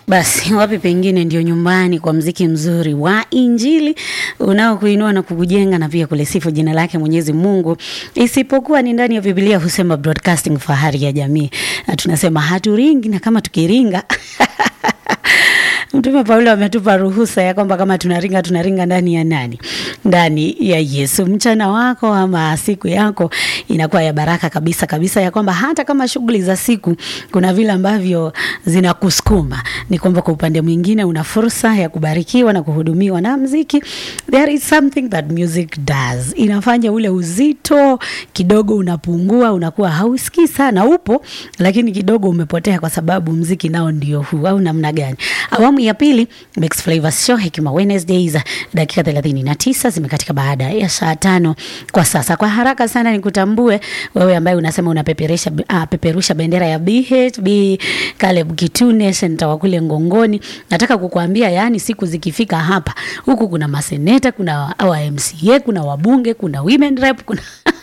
Basi wapi pengine ndio nyumbani kwa mziki mzuri wa Injili unaokuinua na kukujenga na pia kulisifu jina lake Mwenyezi Mungu, isipokuwa ni ndani ya Biblia husema broadcasting fahari ya jamii, na tunasema haturingi, na kama tukiringa Mtume Paulo ametupa ruhusa ya kwamba kama tunaringa tunaringa ndani ya nani? Ndani ya Yesu. Mchana wako ama siku yako inakuwa ya baraka kabisa kabisa, ya kwamba hata kama shughuli za siku kuna vile ambavyo zinakusukuma, ni kwamba kwa upande mwingine una fursa ya kubarikiwa na kuhudumiwa na mziki. There is something that music does, inafanya ule uzito kidogo unapungua, unakuwa hausikii sana, upo lakini kidogo umepotea, kwa sababu mziki nao ndio huu, au namna gani? Awamu ya pili Mix Flavors Show Hekima Wednesdays, dakika 39 zimekatika baada ya saa tano kwa sasa. Kwa haraka sana nikutambue wewe ambaye unasema unapeperusha uh, peperusha bendera ya BHB Caleb Kitune senta wa kule Ngongoni. Nataka kukuambia yani, siku zikifika hapa huku kuna maseneta, kuna wa MCA, kuna wabunge, kuna women rep, kuna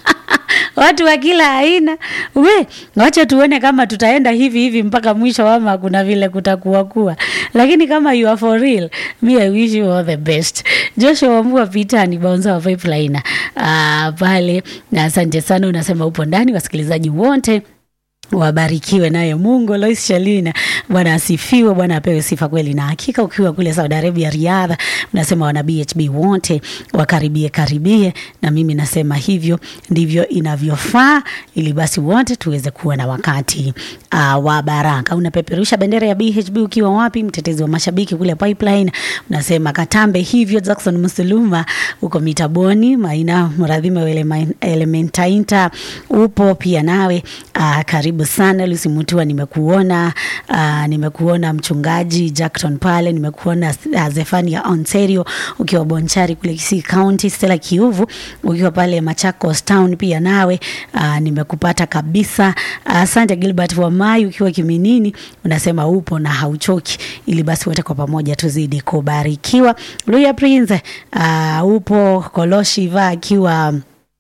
watu wa kila aina. We, wacha tuone kama tutaenda hivi hivi mpaka mwisho, ama kuna vile kutakuwa kuwa, lakini kama you are for real, me I wish you all the best. Joshua Wambua Pitani Baunza wa Pipeline uh, pale, na asante sana, unasema upo ndani, wasikilizaji wote wabarikiwe naye Mungu. Lois Shalina, Bwana asifiwe, Bwana apewe sifa kweli na hakika. Ukiwa kule Saudi Arabia, Riadha, unasema wana BHB wote wakaribie karibie, na mimi nasema hivyo ndivyo inavyofaa, ili basi wote tuweze kuwa na wakati uh, wa baraka. Unapeperusha bendera ya BHB ukiwa wapi? Mtetezi wa mashabiki kule Pipeline, unasema katambe hivyo. Jackson Musuluma uko Mitaboni, Maina Mradhime wa Elementainta upo pia nawe, uh, karibu sana Lucy Mutua, nimekuona uh, nimekuona mchungaji Jackton pale, nimekuona uh, Zefania Ontario ukiwa Bonchari kule Kisii County, Stella Kiuvu ukiwa pale Machakos Town pia nawe uh, nimekupata kabisa. Asante uh, Gilbert Wamai ukiwa Kiminini, unasema upo na hauchoki, ili basi wote kwa pamoja tuzidi kubarikiwa. Luya Prince uh, upo Koloshiva akiwa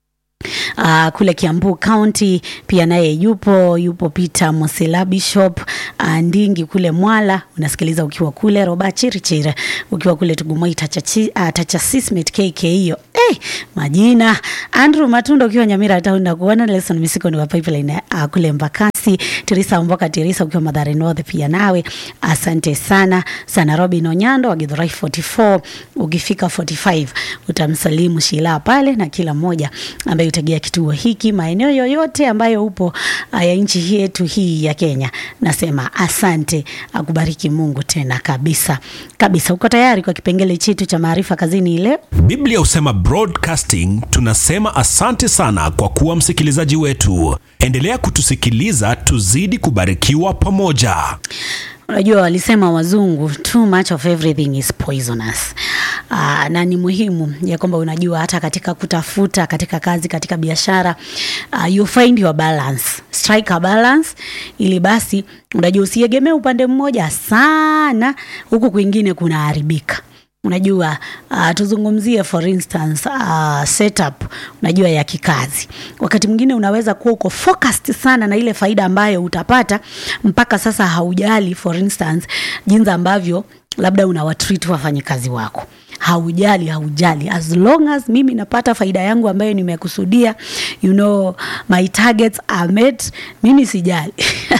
Uh, kule Kiambu County pia naye yupo yupo Peter Mosela Bishop uh, Ndingi kule Mwala unasikiliza ukiwa kule Roba Chirichiri ukiwa kule Tugumoi Tacha uh, Tacha Sismet KK hiyo eh, majina Andrew Matunda ukiwa Nyamira Town na kuona Nelson Misiko ni wa Pipeline uh, kule Mbakasi Teresa Mboka Teresa ukiwa Madhare North pia nawe asante sana sana Robin Onyando wa Githurai 44 ukifika 45 utamsalimu Shila pale na kila mmoja ambaye utegea kituo hiki maeneo yoyote ambayo upo ya nchi yetu hii ya Kenya. Nasema asante, akubariki Mungu tena kabisa kabisa. Uko tayari kwa kipengele chetu cha maarifa kazini leo? Biblia husema broadcasting, tunasema asante sana kwa kuwa msikilizaji wetu. Endelea kutusikiliza, tuzidi kubarikiwa pamoja. Unajua, walisema wazungu, too much of everything is poisonous. Aa, na ni muhimu ya kwamba unajua hata katika kutafuta, katika kazi, katika biashara uh, you find your balance, strike a balance, ili basi unajua usiegemee upande mmoja sana, huku kwingine kunaharibika. Unajua uh, tuzungumzie for instance uh, setup unajua ya kikazi. Wakati mwingine unaweza kuwa uko focused sana na ile faida ambayo utapata mpaka sasa haujali for instance jinsi ambavyo labda unawatreat wafanyikazi wako haujali haujali, as long as mimi napata faida yangu ambayo nimekusudia, you know my targets are met, mimi sijali.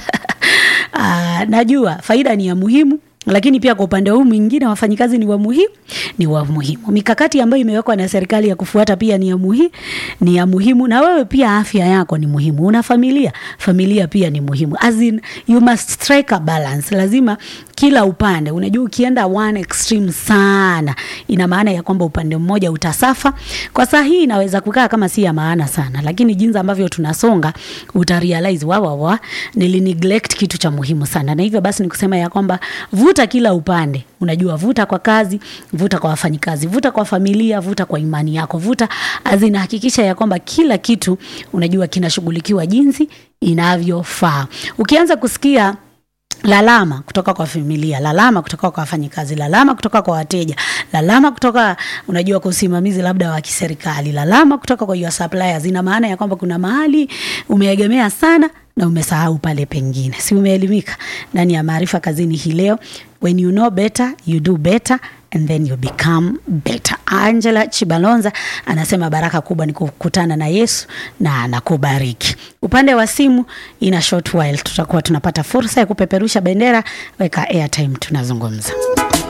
Uh, najua faida ni ya muhimu lakini pia kwa upande huu mwingine wafanyikazi ni wa muhimu, ni wa muhimu. Mikakati ambayo imewekwa na serikali ya kufuata pia ni ya muhimu, ni ya muhimu. Na wewe pia afya yako ni muhimu, una familia, familia pia ni muhimu. As in, you must strike a balance. Lazima kila upande, unajua ukienda one extreme sana, ina maana ya kwamba upande mmoja utasafa. Kwa saa hii inaweza kukaa kama si ya maana sana, lakini jinsi ambavyo tunasonga uta realize wa wa wa nili neglect kitu cha muhimu sana, na hivyo basi nikusema ya kwamba vuta kila upande. Unajua, vuta kwa kazi, vuta kwa wafanyikazi, vuta kwa familia, vuta kwa imani yako, vuta azina, hakikisha ya kwamba kila kitu unajua kinashughulikiwa jinsi inavyofaa. Ukianza kusikia lalama kutoka kwa familia, lalama kutoka kwa wafanyikazi, lalama kutoka kwa wateja, lalama kutoka unajua kwa usimamizi labda wa kiserikali, lalama kutoka kwa your suppliers. Ina maana ya kwamba kuna mahali umeegemea sana na umesahau pale pengine. Si umeelimika ndani ya maarifa kazini hii leo? When you know better, you do better and then you become better. Angela Chibalonza anasema baraka kubwa ni kukutana na Yesu na anakubariki. Upande wa simu, ina short while tutakuwa tunapata fursa ya kupeperusha bendera. Weka airtime, tunazungumza.